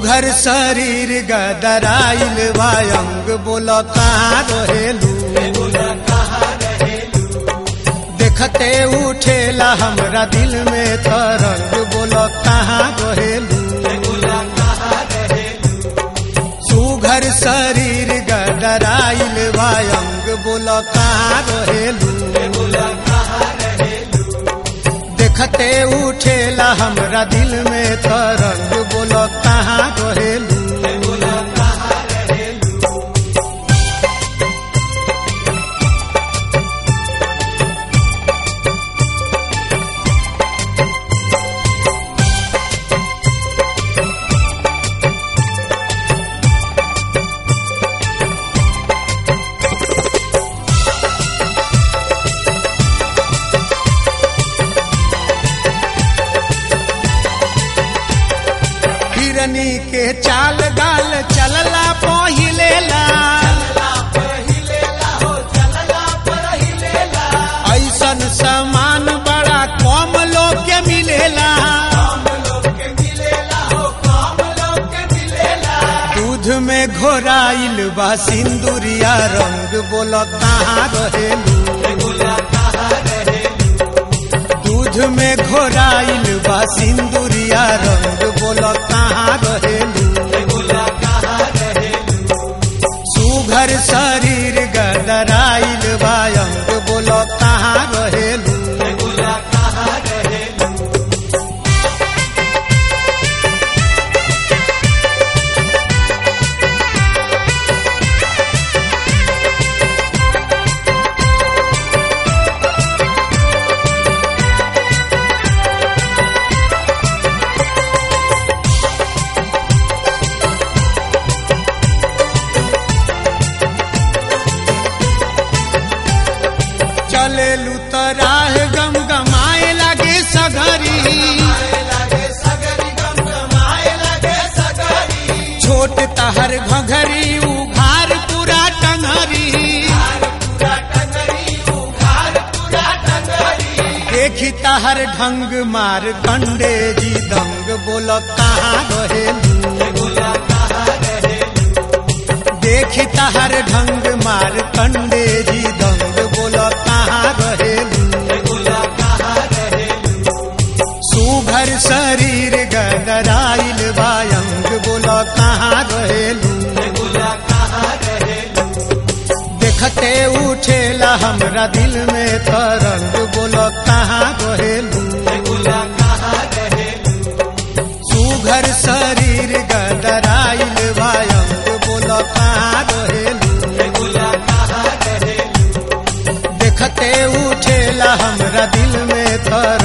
सुघर शरीर गदराइल वायंग बोल कहाँ रहेलू देखते उठेला हमरा दिल में तरंग बोल कहाँ रहेलू सुघर शरीर गदराइल वायंग बोल कहाँ रहेलू देखते उठेला हमरा दिल में तरंग बोल कहाँ रहेलू हिरनी के चाल गाल चलला पहिलेला ऐसन सामान बड़ा कम लोग के मिलेला दूध में घोराइल बा सिंदूरिया रंग बोल कहाँ रहेलू दूध में घोराइल बा सिंदूरिया रंग बोल कहाँ रहेलू सुघर शरीर गदराइल बा अंग बोल कहाँ रहेलू चलेलू तो राह गम गमाए लगे सगरी छोट तहर घघरी उघार पूरा टंगरी देखी तहर ढंग मार कंडे जी दंग बोल कहाँ रहेलू देखी तहर ढंग मार कंडे जी दंग बोल कहाँ रहेलू सुघर शरीर गदराइल बायंग बोल कहाँ रहेलू देखते उठेला हमरा दिल में तरंग बोल कहाँ रहेलू सुघर शरीर गदराइल बायंग बोल कहाँ रहेलू देखते उठेला हमरा दिल में तर